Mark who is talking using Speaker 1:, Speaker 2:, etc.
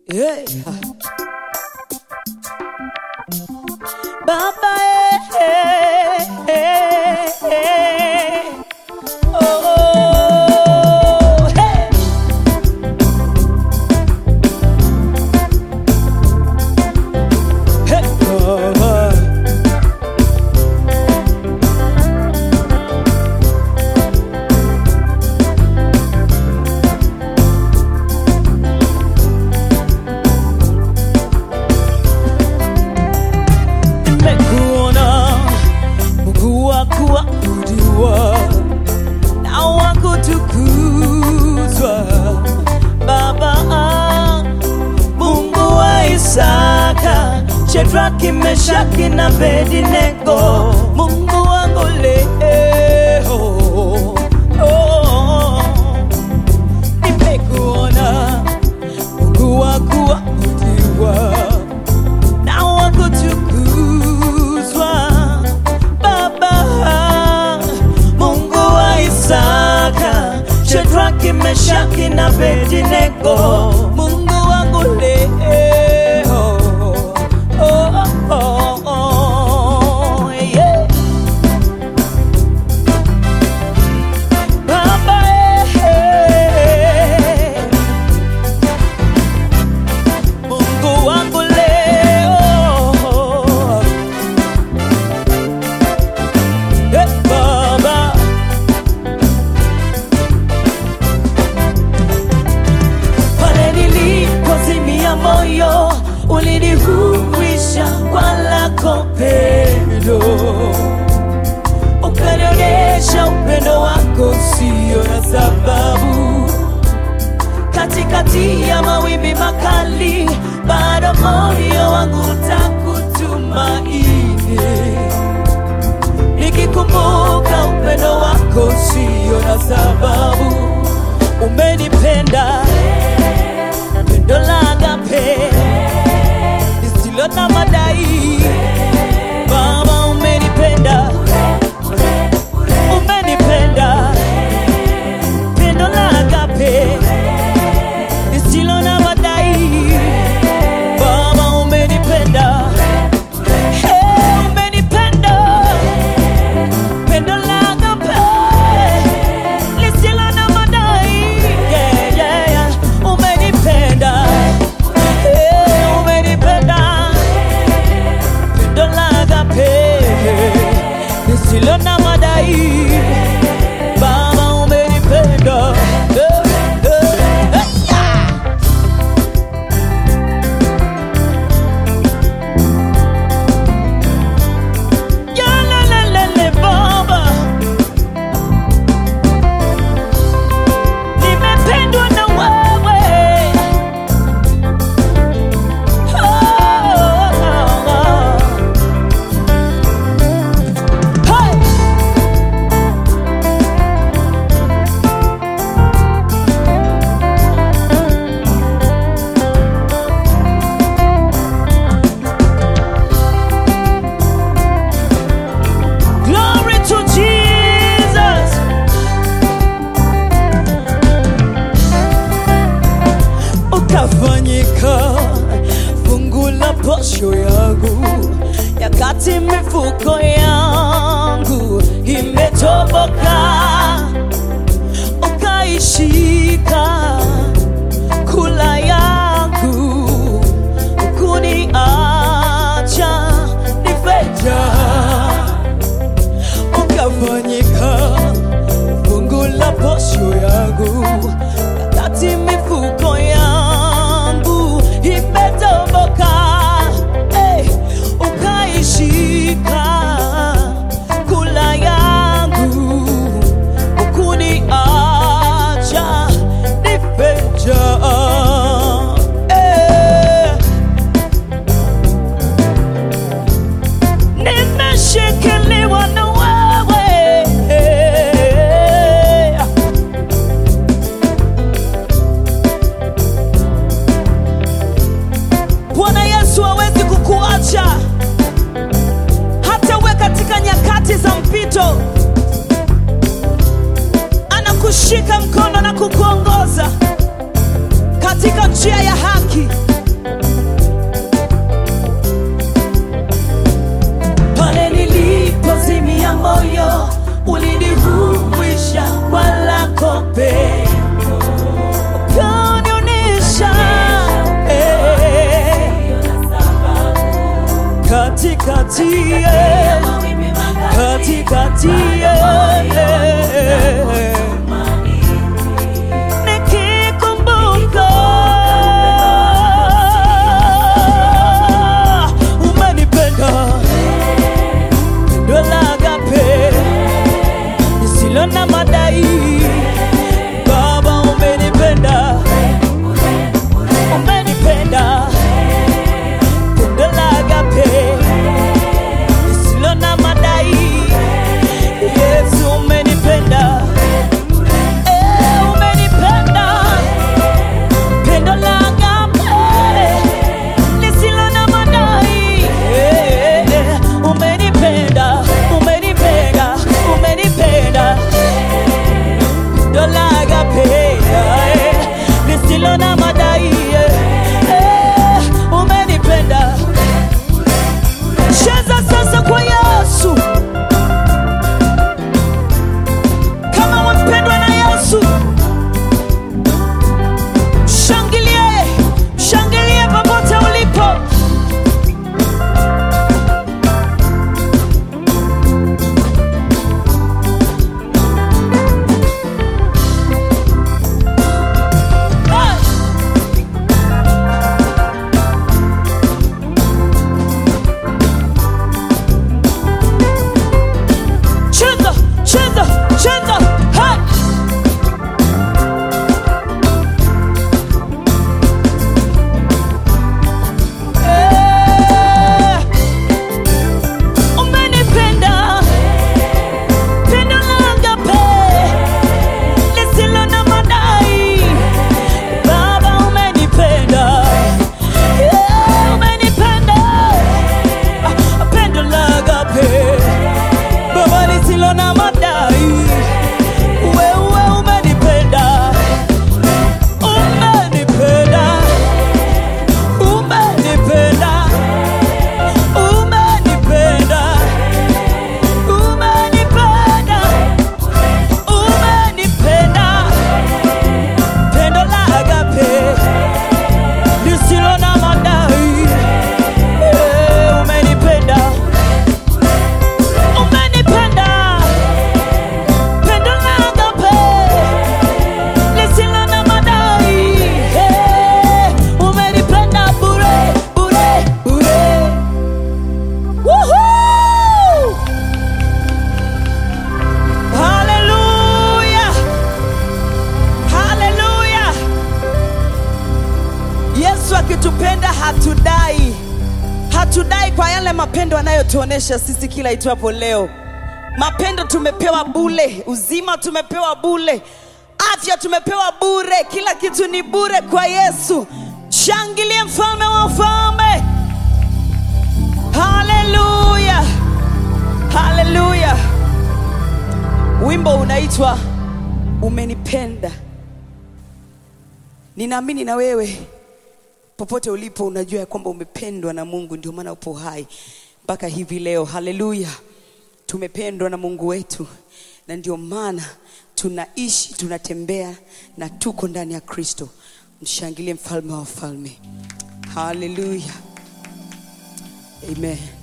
Speaker 1: Yeah. Baba eh, eh, eh. Oh, hey. Hey, Baba. Nimekuona Mungu wa kuabudiwa na wa kutukuzwa, Baba Mungu wa Isaka, Shadraki, Meshaki na Abednego, Mungu wangu leo oh, nimekuona Mungu wa kuabudiwa na wa kutukuzwa, Baba Mungu wa Isaka, Shadraki, Meshaki na Abednego, Mungu wangu leo oh, oh, oh, yeah. Baba, eh, Mungu wangu leo Eh, Baba pale nilipozimia moyo ulinihuisha kwa lako pendo ukanionyesha upendo wako sio na sababu katikati ya mawimbi makali, bado moyo wangu utakutumaini, nikikumbuka upendo wako sio na sababu. Umenipenda pendo la agape lisilo na madai, Baba, umenipenda umenipenda pendo la agape lisilo na madai. Baba umenipenda, Hey, umenipenda pendo la agape lisilo na madai. Yeah, yeah, yeah. Umenipenda, Hey, umenipenda pendo la agape lisilo na madai. Baba umenipenda, Eh, eh, eh, yeah. Yalalele Baba, nimependwa na wewe. Oh, oh, oh. Hey! Glory to Jesus. Ukafanyika fungu la posho yangu, yakati mifuko yangu imetoboka, ukaishika kula yangu, kuniacha nifejaa ukafanyika fungu la posho yangu, wakati mifuko yangu imetoboka, hey, ukaishika kula yangu, ukuniacha nifejaa hey. nimeshikiliwa na wewe. Bwana Yesu hawezi kukuacha hata uwe katika nyakati za mpito, anakushika mkono na kukuongoza katika njia ya haki moyo ulinihuisha kwa lako pendo ukanionyesha eh, katikati eh, katikati eh, nikikumbuka umenipenda pendo la agape lisilo na madai baba umenipenda umenipenda pendo la agape lisilo na madai yesu umenipenda Eh, umenipenda pendo la agape lisilo na madai Eh, eh, umenipenda umenipenda umenipenda pendo la agape eh, lisilo na madai eh, eh, umenipenda cheza sasa kwa yesu kama wapendwa na yesu shangilie shangilie popote ulipo Hey! cheza cheza cheza hey! Eh, umenipenda pendo la agape lisilo na madai baba umenipenda Eh, umenipenda Ah, pendo la agape baba lisilo na madai wewe umenipenda umenipenda umenipenda umenipenda umenipenda umenipenda pendo la agape lisilo na madai Eh, umenipenda umenipenda pendo la agape lisilo na madai Eh, umenipenda bure bure bure Woohoo! Hallelujah! Hallelujah! Yesu akitupenda hatudai, hatudai kwa yale mapendo anayotuonesha sisi kila itwapo leo. Mapendo tumepewa bule, uzima tumepewa bule, afya tumepewa bure, kila kitu ni bure kwa Yesu. Shangilie mfalme wa wafalme! Haleluya, haleluya! Wimbo unaitwa Umenipenda. Ninaamini na wewe popote ulipo unajua ya kwamba umependwa na Mungu, ndio maana upo hai mpaka hivi leo. Haleluya, tumependwa na Mungu wetu, na ndio maana tunaishi, tunatembea na tuko ndani ya Kristo. Mshangilie mfalme wa wafalme. Haleluya, amen.